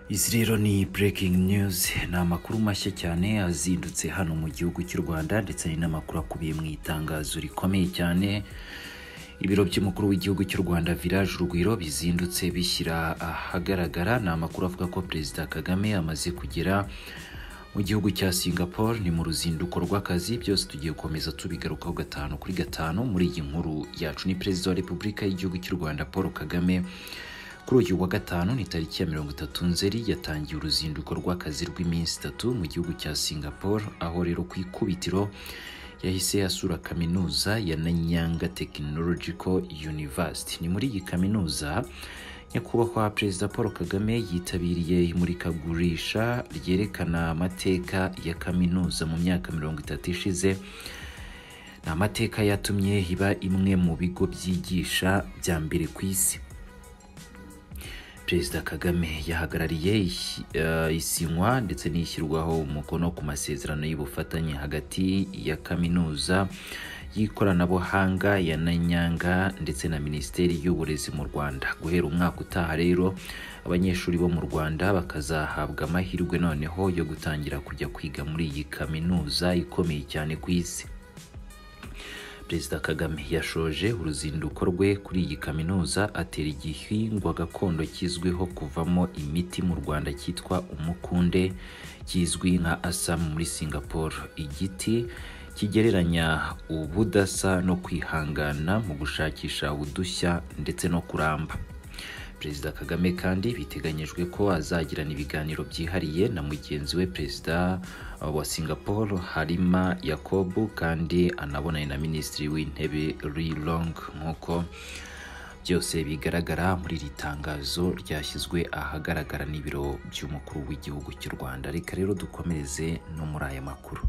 Izi rero ni breaking news ni amakuru mashya cyane azindutse hano mu gihugu cy'u Rwanda ndetse ni n'amakuru akubiye mu itangazo rikomeye cyane ibiro by'umukuru w'igihugu cy'u Rwanda Village Urugwiro bizindutse bishyira ahagaragara ni amakuru avuga ko Perezida Kagame amaze kugera mu gihugu cya Singapore ni mu ruzinduko rw'akazi byose tugiye gukomeza tubigarukaho gatanu kuri gatanu muri iyi nkuru yacu ni Perezida wa Repubulika y'igihugu cy'u Rwanda Paul Kagame kuri uyu wa gatanu ni tariki ya mirongo itatu nzeri yatangiye uruzinduko rw'akazi rw'iminsi itatu mu gihugu cya Singapore aho rero ku ikubitiro yahise asura kaminuza ya Nanyanga Technological University. Ni muri iyi kaminuza nyakubahwa Perezida Paul Kagame yitabiriye imurikagurisha ryerekana amateka ya kaminuza mu myaka mirongo itatu ishize ni amateka yatumye iba imwe mu bigo byigisha bya mbere ku isi perezida kagame yahagarariye eh, isinywa ndetse n'ishyirwaho umukono ku masezerano y'ubufatanye hagati ya kaminuza y'ikoranabuhanga ya nanyanga ndetse na minisiteri y'uburezi mu rwanda guhera umwaka utaha rero abanyeshuri bo mu rwanda bakazahabwa amahirwe noneho yo gutangira kujya kwiga muri iyi kaminuza ikomeye cyane ku isi perezida kagame yashoje uruzinduko rwe kuri iyi kaminuza atera igihingwa gakondo kizwiho kuvamo imiti mu rwanda cyitwa umukunde kizwi nka asam muri singapore igiti kigereranya ubudasa no kwihangana mu gushakisha udushya ndetse no kuramba perezida kagame kandi biteganyijwe ko azagirana ibiganiro byihariye na mugenzi we perezida wa singapore harima yakobu kandi anabonane na minisitiri w'intebe ri long nk'uko byose bigaragara muri iri tangazo ryashyizwe ahagaragara n'ibiro by'umukuru w'igihugu cy'u rwanda reka rero dukomereze no muri aya makuru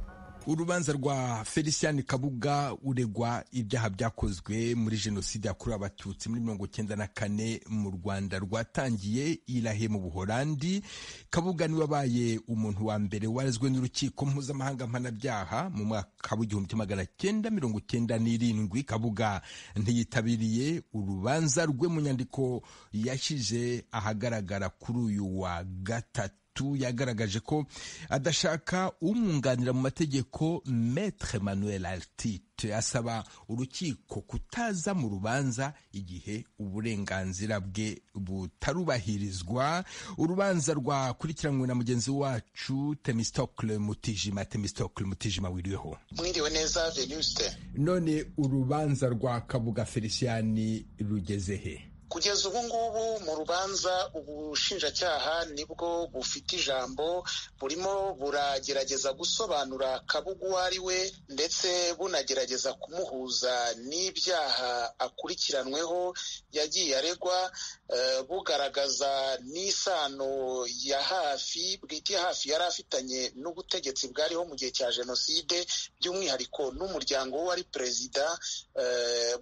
urubanza rwa felicien kabuga uregwa ibyaha byakozwe muri jenoside yakorewe abatutsi muri mirongo cyenda na kane mu rwanda rwatangiye irahe mu buholandi kabuga niwe wabaye umuntu wa mbere warezwe n'urukiko mpuzamahanga mpanabyaha mu mwaka w'igihumbi magana cyenda mirongo cyenda n'irindwi kabuga ntiyitabiriye urubanza rwe mu nyandiko yashyize ahagaragara kuri uyu wa gatatu yagaragaje ko adashaka umwunganira mu mategeko Maître Manuel Altite asaba urukiko kutaza mu rubanza igihe uburenganzira bwe butarubahirizwa urubanza rwakurikiranywe na mugenzi wacu Temistocle Mutijima Temistocle Mutijima wiriweho mwiriwe neza Venuste none urubanza rwa Kabuga Feliciani rugeze he kugeza ubu ngubu mu rubanza ubushinjacyaha nibwo bufite ijambo burimo buragerageza gusobanura kabuga uwo ari we ndetse bunagerageza kumuhuza n'ibyaha akurikiranweho yagiye aregwa bugaragaza n'isano ya hafi bwite hafi yari afitanye n'ubutegetsi bwariho mu gihe cya jenoside by'umwihariko n'umuryango we wari perezida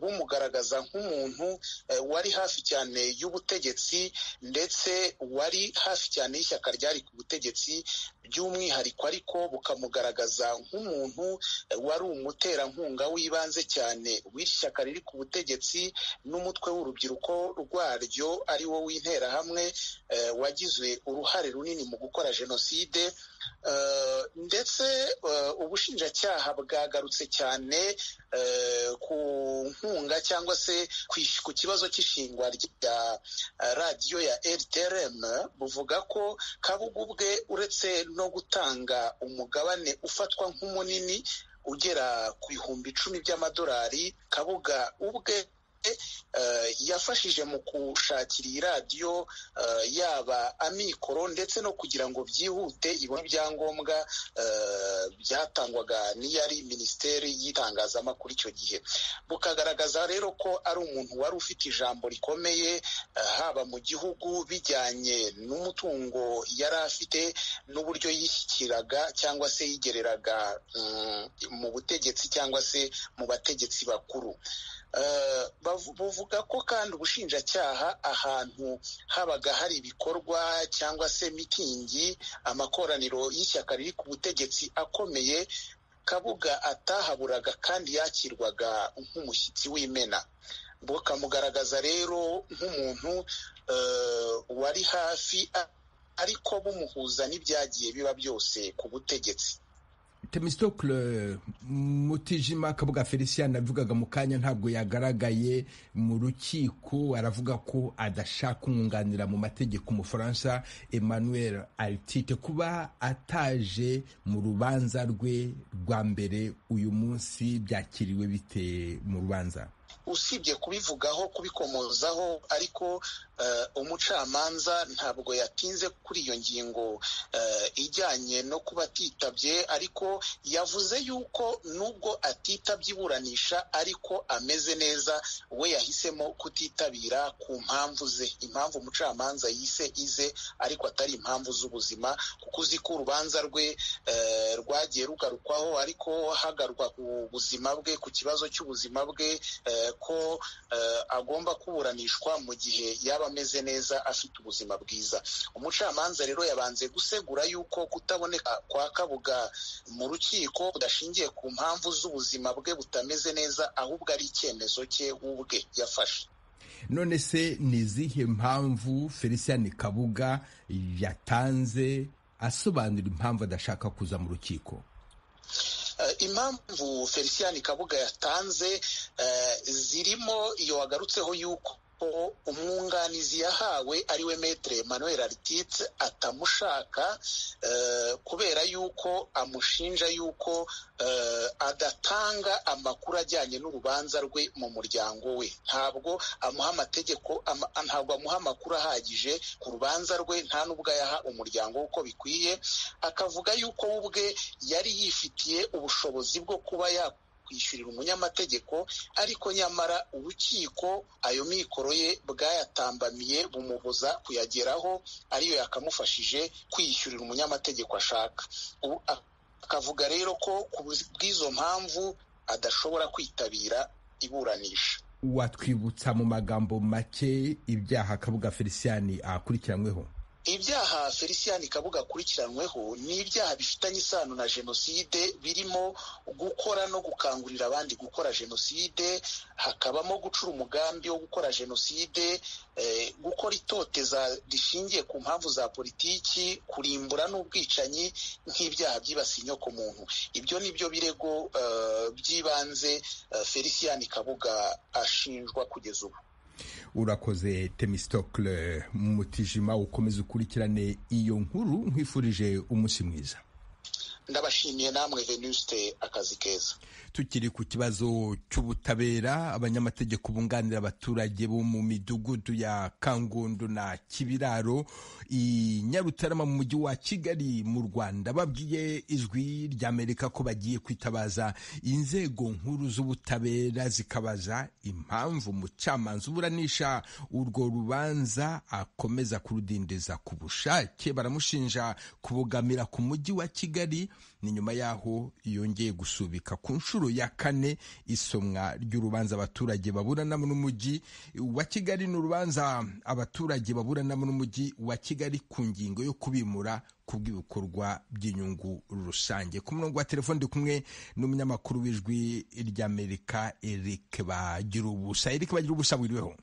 bumugaragaza nk'umuntu wari hafi cyane y'ubutegetsi ndetse wari hafi cyane y'ishyaka ryari ku butegetsi by'umwihariko ariko bukamugaragaza nk'umuntu wari umuterankunga w'ibanze cyane w'iri shyaka riri ku butegetsi n'umutwe w'urubyiruko rwaryo ari wo w'interahamwe wagize uruhare runini mu gukora jenoside ndetse ubushinjacyaha bwagarutse cyane ku nkunga cyangwa se ku kibazo cy'ishingwa rya radiyo ya rtrm buvuga ko kabuga ubwe uretse no gutanga umugabane ufatwa nk'umunini ugera ku bihumbi icumi by'amadolari kabuga ubwe yafashije mu gushakira iyi radiyo yaba amikoro ndetse no kugira ngo byihute ibone ibyangombwa byatangwaga n'iyari minisiteri y'itangazamakuru icyo gihe bukagaragaza rero ko ari umuntu wari ufite ijambo rikomeye haba mu gihugu bijyanye n'umutungo yari afite n'uburyo yishyikiraga cyangwa se yigereraga mu butegetsi cyangwa se mu bategetsi bakuru buvuga ko kandi ubushinjacyaha ahantu habaga hari ibikorwa cyangwa se mitingi amakoraniro y'ishyaka riri ku butegetsi akomeye kabuga atahaburaga kandi yakirwaga nk'umushyitsi w'imena bukamugaragaza rero nk'umuntu wari hafi ariko bumuhuza n'ibyagiye biba byose ku butegetsi temistokle mutijima kabuga felicien avugaga mu kanya ntabwo yagaragaye mu rukiko aravuga ko adashaka umwunganira mu mategeko umufaransa emmanuel altite kuba ataje mu rubanza rwe rwa mbere uyu munsi byakiriwe bite mu rubanza usibye kubivugaho kubikomozaho ariko umucamanza ntabwo yatinze kuri iyo ngingo ijyanye no kuba atitabye ariko yavuze yuko nubwo atitabye iburanisha ariko ameze neza we yahisemo kutitabira ku mpamvu ze impamvu umucamanza yise ize ariko atari impamvu z'ubuzima kuko uzi ko urubanza rwe rwagiye rugarukwaho ariko hagarwa ku buzima bwe ku kibazo cy'ubuzima bwe ko agomba kuburanishwa mu gihe yaba ameze neza afite ubuzima bwiza umucamanza rero yabanze gusegura yuko kutaboneka kwa kabuga mu rukiko budashingiye ku mpamvu z'ubuzima bwe butameze neza ahubwo ari icyemezo cye ubwe yafashe none se ni izihe mpamvu felicien kabuga yatanze asobanura impamvu adashaka kuza mu rukiko impamvu felicien kabuga yatanze zirimo iyo wagarutseho yuko umwunganizi yahawe ariwe metere manuel arititse atamushaka kubera yuko amushinja yuko adatanga amakuru ajyanye n'urubanza rwe mu muryango we ntabwo amuha amategeko ntabwo amuha amakuru ahagije ku rubanza rwe nta n'ubwo ayaha umuryango uko bikwiye akavuga yuko we ubwe yari yifitiye ubushobozi bwo kuba ya kwishyurira umunyamategeko ariko nyamara urukiko ayo mikoro ye bwayatambamiye bumubuza kuyageraho ariyo yakamufashije kwiyishyurira umunyamategeko ashaka akavuga rero ko ku bw'izo mpamvu adashobora kwitabira iburanisha watwibutsa mu magambo make ibyaha kabuga felicien akurikiranyweho ibyaha felicien kabuga akurikiranyweho ni ibyaha bifitanye isano na jenoside birimo gukora no gukangurira abandi gukora jenoside hakabamo gucura umugambi wo gukora jenoside gukora itoteza rishingiye ku mpamvu za politiki kurimbura n'ubwicanyi nk'ibyaha byibasiye inyoko muntu ibyo ni byo birego by'ibanze felicien kabuga ashinjwa kugeza ubu urakoze temistokle mutijima ukomeze ukurikirane iyo nkuru nkwifurije umunsi mwiza ndabashimiye namwe venuste akazi keza tukiri ku kibazo cy'ubutabera abanyamategeko bunganira abaturage bo mu midugudu ya kangondo na kibiraro i nyarutarama mu mujyi wa kigali mu rwanda babwiye ijwi ry'amerika ko bagiye kwitabaza inzego nkuru z'ubutabera zikabaza impamvu umucamanza uburanisha urwo rubanza akomeza kurudindiza ku bushake baramushinja kubogamira ku mujyi wa kigali ni nyuma y'aho yongeye gusubika ku nshuro ya kane isomwa ry'urubanza abaturage baburanamo n'umujyi wa kigali ni urubanza abaturage baburanamo n'umujyi wa kigali ku ngingo yo kubimura ku bw'ibikorwa by'inyungu rusange ku murongo wa telefone ndi kumwe n'umunyamakuru w'ijwi ry'amerika eric bagira ubusa eric bagira ubusa wiriweho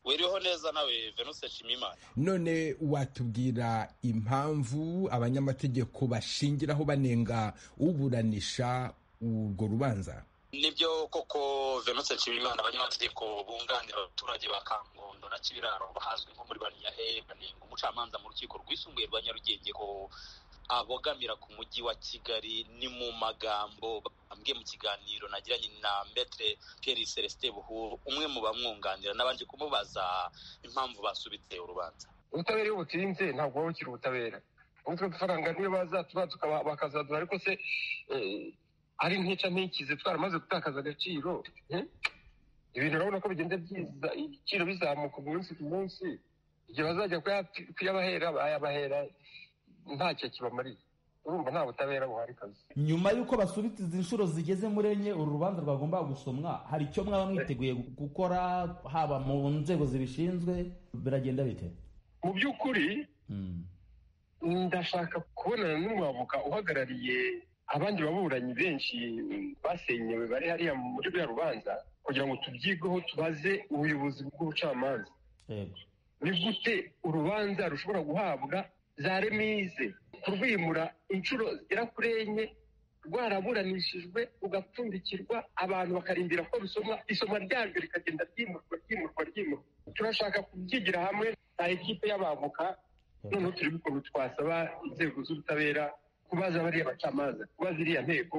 wiriho neza nawe venuse shimimana none watubwira impamvu abanyamategeko bashingiraho banenga uburanisha urwo rubanza nibyo koko venuse nshimimana abanyamategeko bunganira abaturage ba kangondo na kibiraro bahazwi nko muri bariyahe banenga umucamanza mu rukiko rwisumbuye rwa nyarugenge ko abogamira ku mujyi wa kigali ni mu magambo bambwiye mu kiganiro nagiranye na metre pierre celestin buhuru umwe mu bamwunganira n'abanje kumubaza impamvu basubitse urubanza ubutabera iyo butinze ntabwo buba bukiri ubutabera ubutwe dufaranga niyo bazatura bakazadura ariko se ari ntica ntikize twaramaze gutakaza agaciro ibintu urabona ko bigenda byiza ibiciro bizamuka umunsi ku munsi igihe bazajya kuyabahera bayabahera ntacyo kibamariye urumva nta butabera buhari kazi nyuma y'uko basubitse izi nshuro zigeze muri enye uru rubanza rwagombaga gusomwa hari icyo mwaba mwiteguye gukora haba mu nzego zibishinzwe biragenda bite mu by'ukuri ndashaka kubonana n'umwavoka uhagarariye abandi baburanyi benshi basenyewe bari hariya muri ruriya rubanza kugira ngo tubyigeho tubaze ubuyobozi bw'ubucamanza ni gute urubanza rushobora guhabwa za remize kurwimura inshuro zigera kuri enye rwaraburanishijwe ugapfundikirwa abantu bakarindira ko rusomwa isomwa ryaryo rikagenda ryimurwa ryimurwa ryimurwa turashaka kubyigira hamwe na ekipe y'abavoka noneho turi gukora twasaba inzego z'ubutabera kubaza bariya bacamanza kubaza iriya nteko